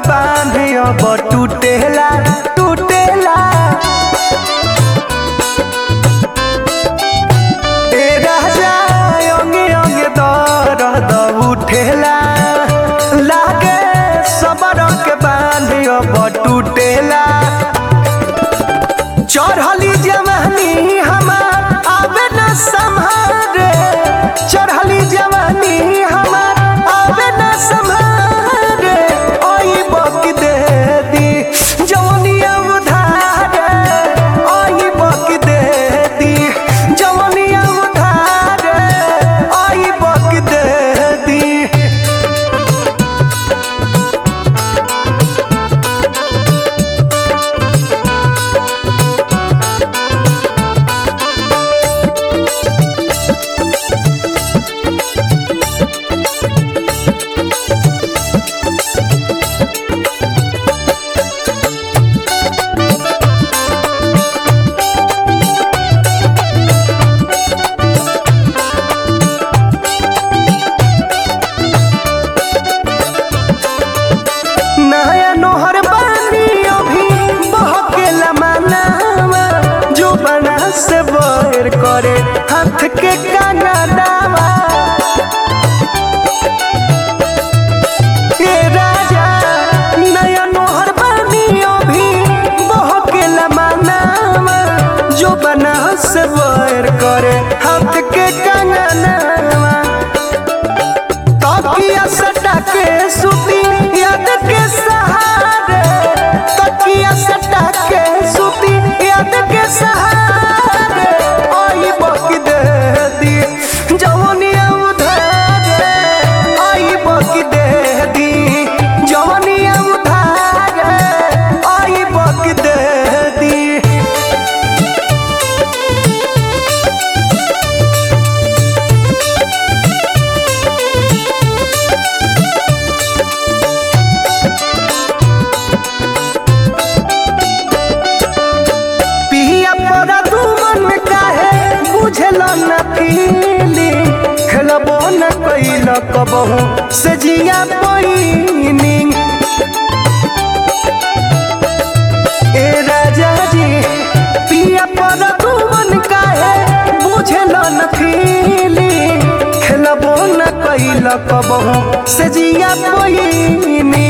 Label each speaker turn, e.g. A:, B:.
A: बांधे अब टूटेला टूटेला ए राजा अंगे अंगे दर्द उठेला लागे सबर के बांधे अब टूटेला चढ़ली जवानी हमार आवे न संभारे चढ़ली जवानी हमार आवे न संभारे ओई बक दे दी जवनिया उधारे ओई बक दे दी जवनिया उधारे ओई बक दे दी नया नोहर बानी अभी बहकेला मानावा जो बना से बैर करे हाथ के काना दावा ए राजा नया नोहर बानी अभी बहकेला मानावा जो बना से बैर करे हाथ के काना दावा तकिया सटा के सुती याद के सहारे तकिया सटा के सुती याद के सहारे आई बक दे दी जवनिया उधारे आई बक दे दी जवनिया उधारे आई बक दे दी पिया पर तू मन काहे बुझल न पीली खेलबो न कैल कबहू से जिया पैनी ए राजा जी पिया पर तू मन काहे बुझल न पीली खेलबो न कैल कबहू से जिया पैनी